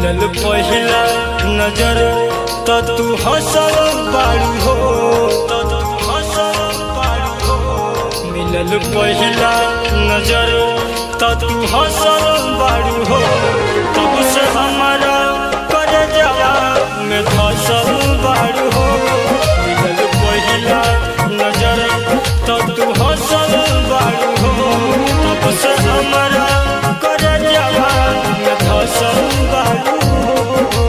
मिलल पहिला नजर त तू हंसल बारू हो त तू हंसल बारू हो मिलल पहिला नजर त तू हंसल बारू हो तब से हमारा कर जवा में फसल बारू हो मिलल पहिला नजर त तू हंसल बारू हो तब से हमारा कर जवा में फसल बारू हो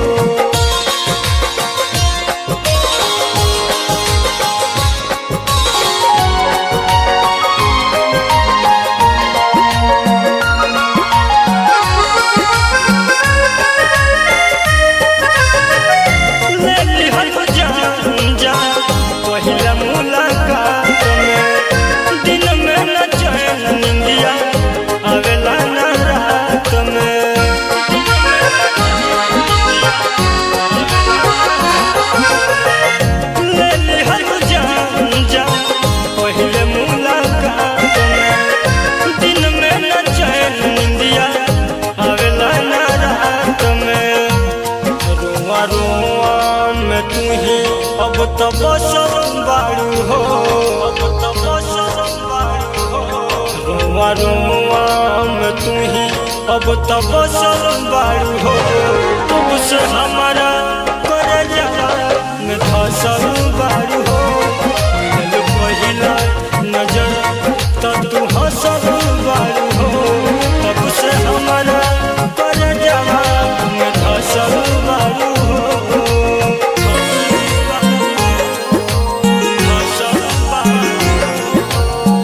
लेली हर जान जा पहिला मुलाकात में दिन में न चैन निंदिया आवेला न रात में लेली हर जान जा पहिले मुलाकात में दिन में न चैन निंदिया आवेला न रात में रुआ रुआ में तू ही अब तो बसल बारू हो अब तो बसल बारू हो रुआ रुआ में तू ही अब तो बसल बारू हो तब से हमारा कर जला में फसल बारू हो मिलल पहिला नजर त तू हंसल बारू हो तब से हमारा कर जला में फसल बारू हो फसल बारू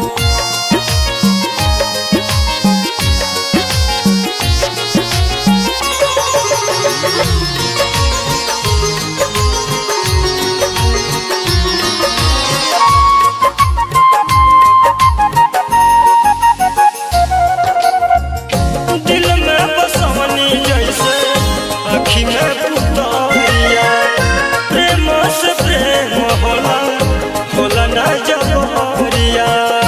दिल में बसवनी जैसे अखी में पुतरिया प्रेम से प्रेम होला होला ना जबरिया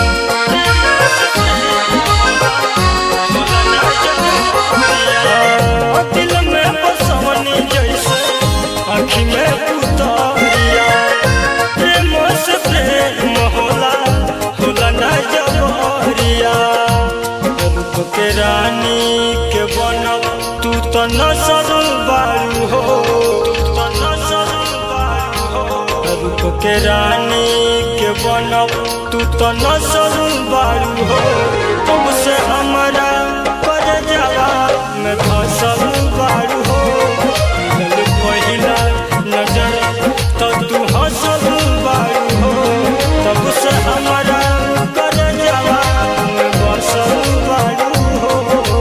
दिल में बसवनी जैसे अखी में पुतरिया प्रेम से प्रेम होला होला ना जबरिया रूप के रानी के बनब तू तो नसर बारू हो तू तो नसर बारू हो रूप के रानी के बनब तू तो नसर बारू हो तब से हमारा कर जवा में फसल बारू हो मिलल पहिला नजर तो तू हंसल बारू हो तब से हमारा कर जवा में बसल बारू हो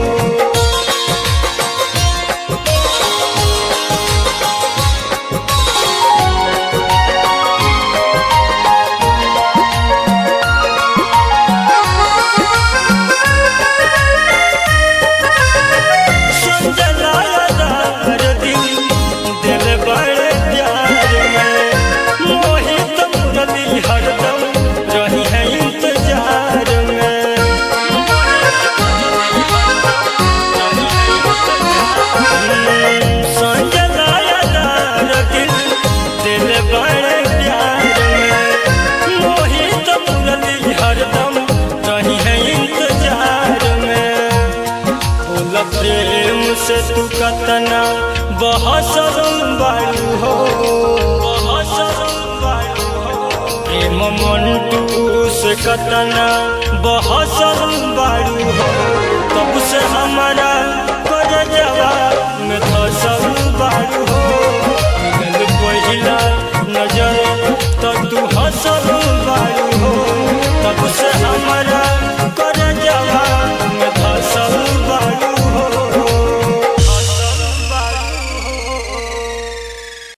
संजलादार दिल दिल बड़े प्यार में मोहित मुरली हरदम रही है इंतजार में संजलादार दिल दिल बड़े प्यार में मोहित मुरली हरदम रही है इंतजार में बोला प्रेम से तू कतना बहसल बारू हो बहसल बारू हो प्रेम मंटू से कतना बहसल बारू हो तब से हमारा कर जवा